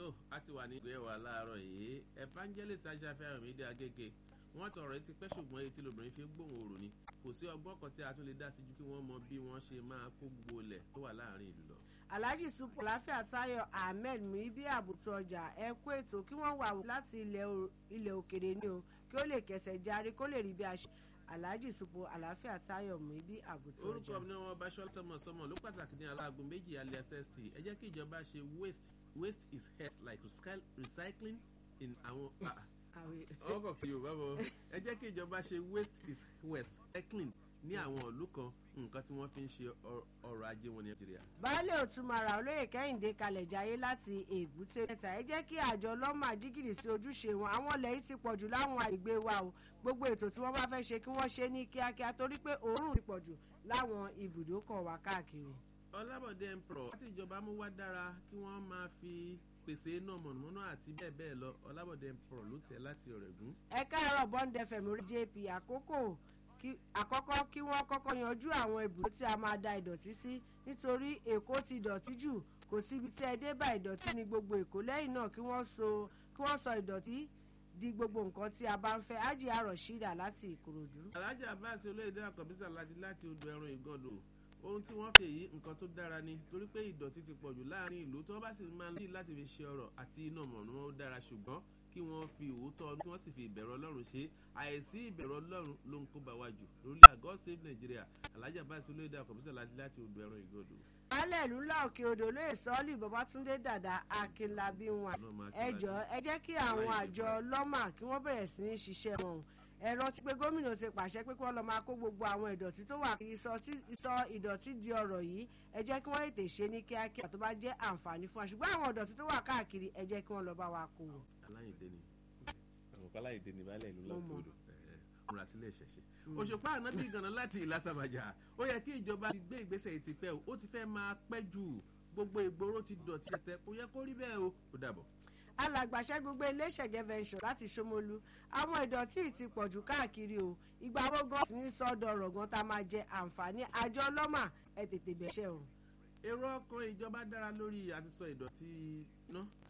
tó a ti wà ní ìgbé wa láàárọ̀ yìí evangelist aṣáfẹ́ àmìdí agége wọ́n tọrọ etí pẹ́ ṣùgbọ́n etí lobìnrin fi ń gbóhùn òrò ni kò sí ọgbọ́n kan tí a tún lè dá sí ju kí wọ́n mọ bí wọ́n ṣe máa kó gbogbo ilẹ̀ tó wà láàrin ìlú lọ. alhaji supo láfíà tayo ahmed muibi àbùtù ọjà ẹ kú ètò kí wọ́n wà láti ilẹ̀ òkèrè ni o kí ó lè kẹsẹ̀ járe kó lè rí bí a ṣe alhaji supo àlàáfíà tayo muibi àbùtù ọjà. orúkọ mi ni wọn bá ṣọlá tọmọ sọmọ ló pàtàkì ní aláàgọ méjì alias st ẹ jẹ́ kí ìjọba ṣe waste waste is health like recycling in àwọn ọkọ̀ kí yorùbá bọ̀ ẹ jẹ́ kí ìjọba ṣe waste is wealth recycling ní àwọn ìlú kan nǹkan tí wọ́n fi ń ṣe ọrọ̀ ajé wọn ní nàìjíríà. baálé òtúmọ̀ra olóyè kẹ́hìndé kalẹ̀ jayé láti èbúté mẹ́ta ẹ jẹ́ kí àjọ lọ́mà jígìrì sí ojúṣe wọn àwọn ilẹ̀ yìí ti pọ̀jù láwọn àgbègbè wa o gbogbo ètò tí wọ́n bá fẹ́ ṣe kí wọ́n ṣe ní kíákíá torí pé òórùn ti pọ̀jù láwọn ibùdókọ̀ wa káàkiri. ọlábọ̀dé emperor láti ìjọba mú wá dára kí wọ́n máa fi pèsè iná mọ̀nàmọ́ná àti bẹ́ẹ̀ bẹ́ẹ̀ lọ ọlábọ̀dé emperor ló tẹ̀ láti ọ̀rẹ́gún. ẹ káàárọ̀ bọ́ńdẹ fẹ̀mí orí jp àkókò àkọ́kọ́ kí wọ́n kọ́kọ́ yanjú àwọn ibùdó tí a máa da ìdọ̀tí sí nítorí èkó ti dọ̀tí jù kò síbi tí ẹ dé bá ìdọ̀tí ní gbogbo èkó lẹ́yìn náà kí wọ́n sọ kí wọ́n sọ ìdọ̀tí di gbogbo nǹkan tí a bá ń fẹ́ ájì àrọ̀ ṣídà láti ìkòròdú. alájà abáàsì olóyèdè àkọ́bísà láti láti odò ẹran ìgànnò ohun tí wọ́n fi èyí nǹkan tó dára ni torí pé ìdọ̀tí ti pọ̀jù láàrin ìlú tí wọ́n bá sì máa ń lè láti fi ṣe ọ̀rọ̀ àti iná mọ̀nà ó dára ṣùgbọ́n kí wọ́n fi òótọ́ kí wọ́n sì fi ìbẹ̀rù ọlọ́run ṣe àìsí ìbẹ̀rù ọlọ́run ló ń kó bá wa jù lórí àgọ́ save nigeria alájà báyìí olóyèdè àkọ́bísà láti láti odò ẹran ìgànnò. alẹ́ ìlú ńlá òkè odò lóye sọ́ọ́lì babatunde dàda akínlábí wọn ẹ jọ ẹ jẹ́ kí àwọn àjọ lọ́mà kí wọ́n bẹ̀rẹ̀ sí ní ṣiṣẹ́ wọn ẹ̀rọ ti pé gómìnà ti pàṣẹ pé kí wọ́n lọ máa kó gbogbo àwọn ìdọ̀tí tó wà kí sọ ìdọ̀tí di ọ̀rọ̀ yìí ẹ jẹ́ kí wọ́n ètè ṣe ní kíákíá tó bá jẹ́ àǹfààní fún wa ṣùgbọ́n àwọn ìdọ̀tí tó wà káàkiri ẹ jẹ́ kí wọ́n lọ bá wa kó o. aláìdé ni àwọn kan aláìdé ni baálé ìlú lọ́kọ̀ọ́dọ̀ múra sílẹ̀ ṣẹ̀ṣẹ̀. òṣùpá ànábì ganan láti ìlàsàbàjà ó yẹ kí ìjọba ti gbé ìgbésẹ̀ yìí ti pẹ́ o ó ti fẹ́ máa pẹ́ jù gbogbo ìgboro ti dọ̀tí ẹ̀tẹ̀ kò yẹ kó rí bẹ́ẹ̀ o ó dàbọ̀ alàgbàṣẹ́ gbogbo iléeṣẹ̀gẹ́ venture láti ṣomolu àwọn ìdọ̀tí ti pọ̀jù káàkiri o ìgbà wo gan ní sọ́dọ̀ ọ̀rọ̀ gan tá a máa jẹ àǹfààní àjọ ọlọ́mà ẹ tètè bẹ̀ṣẹ̀ o. èrò ọkàn ìjọba dára lórí àtisọ ìdọ̀tí ná